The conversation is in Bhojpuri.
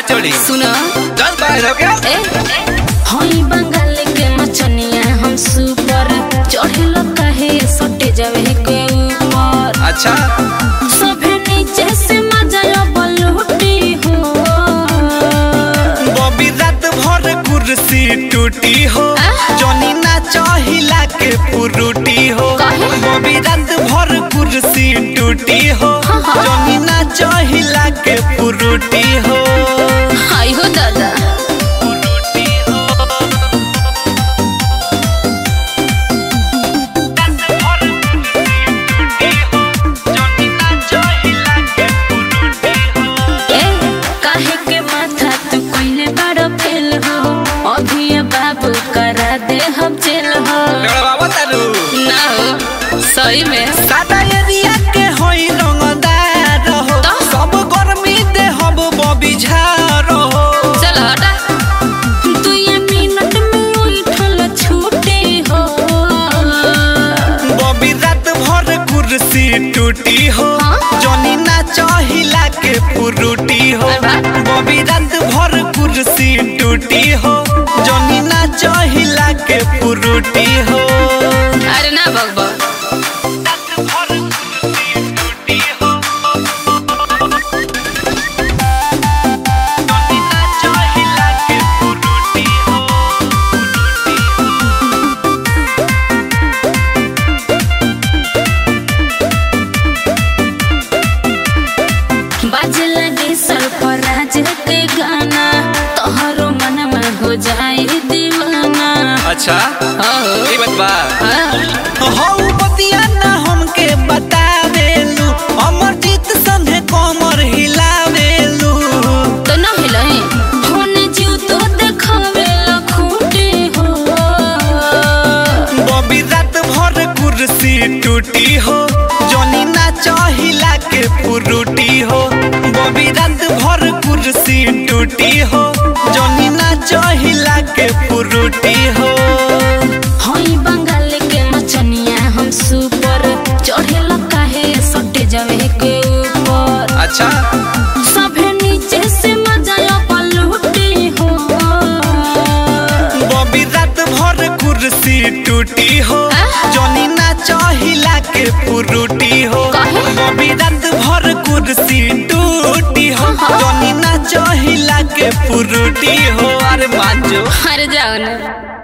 चोरी सुनो चल बाहर हो गया ए हई बंगाल के मचनिया हम सुपर चढ़ेलो काहे सटे जावे के ऊपर अच्छा सभे नीचे से मजा बलूटी हो बॉबी रात भर कुर्सी टूटी हो जॉनी ना चाहिला के पुरुटी हो काहे? बॉबी रात भर कुर्सी टूटी हो जॉनी ना चाहिला के पुरुटी हो हाय हो दादा पुरुटी हो रात भर कुर्सी टूटी हो जॉनी ना चाहिला के पुरुटी हो ए काहे के माथा तू कोइले बड़ फेल हो अभी ये बाबू करा दे हम जेल हो बाबा तारू ना हो सही में सादा एरिया के होई रंगदार हो तो? सब गर्मी दे हम बबी झार हो चल हटा तू ये मिनट में उठल छूटे हो बबी रात भर कुर्सी टूटी हो हाँ? जॉनी ना चाहिला के पुरुटी हो अरे वाह। बबी रात भर कुर्सी टूटी हो जॉनी ना चाहिला के पुरुटी हो अरे ना बकबक रात भर कुर्सी टूटी हो जॉनी ना चाहिला के पुरुटी हो बाजे लगे सरफराज के गाना तोहरो मन में हो जाए दीवाना अच्छा हो ये बात बा हाँ। हौ बतिया ना हमके बतावेलू अमरजीत संगे कमर हिलावेलू तो ना हिलाई होने जीव तो देखावे लखूटे हो बबी रात भर कुर्सी टूटी हो जॉनी ना चाहिला के पुरुटी हो बबी रात भर कुर्सी टूटी हो जॉनी ना चाहिला के पुरुटी हो हई बंगाल के मचनिया हम सुपर चढ़ेला काहे सटे जावे के ऊपर अच्छा सभे नीचे से मजा पलूटे हो बबी रात भर कुर्सी टूटी हो आ? जॉनी ना चाहिला के पुरुटी हो काहे? बबी रात भर कुर्सी टूटी हो हाँ। जॉनी ना चाहिला के पुरुटी हो अरे मांजो अरे जाओ ना